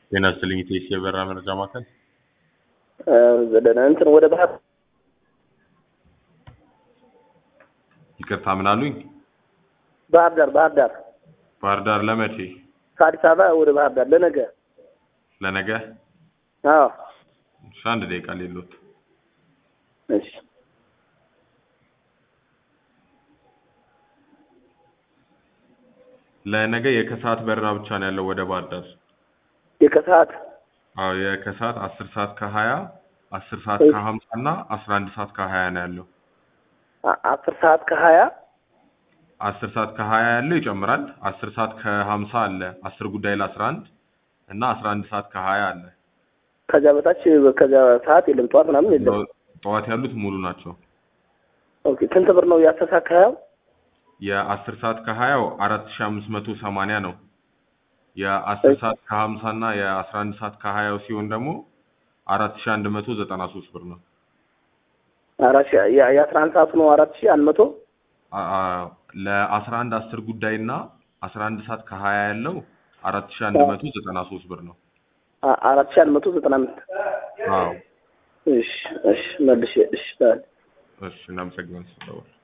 ጤና ይስጥልኝ ኢቴስ የበራ መረጃ ማዕከል ደህና እንትን ወደ ባህር ይቅርታ ምን አሉኝ? ባህር ዳር ባህር ዳር ባህር ዳር ለመቼ? ከአዲስ አበባ ወደ ባህር ዳር ለነገ ለነገ? አዎ እሺ አንድ ደቂቃ ሌሎት እሺ ለነገ የከሰዓት በረራ ብቻ ነው ያለው ወደ ባህር ዳር። የከሰዓት አዎ የከሰዓት አስር ሰዓት ከሀያ አስር ሰዓት እሺ። ከሀምሳ እና አስራ አንድ ሰዓት ከሀያ ነው ያለው። አ- አስር ሰዓት ከሀያ አስር ሰዓት ከሀያ ያለው ይጨምራል። አስር ሰዓት ከሀምሳ አለ። አስር ጉዳይ ለአስራ አንድ እና አስራ አንድ ሰዓት ከሀያ አለ። ከዚያ በታች ከዚያ ሰዓት የለም ጠዋት ምናምን የለም ጠዋት ያሉት ሙሉ ናቸው። ኦኬ ስንት ብር ነው የአስር ሰዓት ከሀያው የአስር ሰዓት ከሀያው አራት ሺ አምስት መቶ ሰማንያ ነው። የአስር እሺ። ሰዓት ከሀምሳ እና የአስራ አንድ ሰዓት ከሀያው ሲሆን ደግሞ አራት ሺ አንድ መቶ ዘጠና ሶስት ብር ነው። አራት ሺህ የ- የአስራ አንድ ሰዓቱ ነው አራት ሺህ አንድ መቶ አ- አ- ለአስራ አንድ አስር ጉዳይ እና አስራ አንድ ሰዓት ከሀያ ያለው አራት ሺ አንድ መቶ ዘጠና ሶስት ብር ነው። አ- አራት ሺህ አንድ መቶ ዘጠና አምስት አዎ እሺ እሺ መልሼ እሺ በል እሺ እናመሰግናለን ስለደወሉ።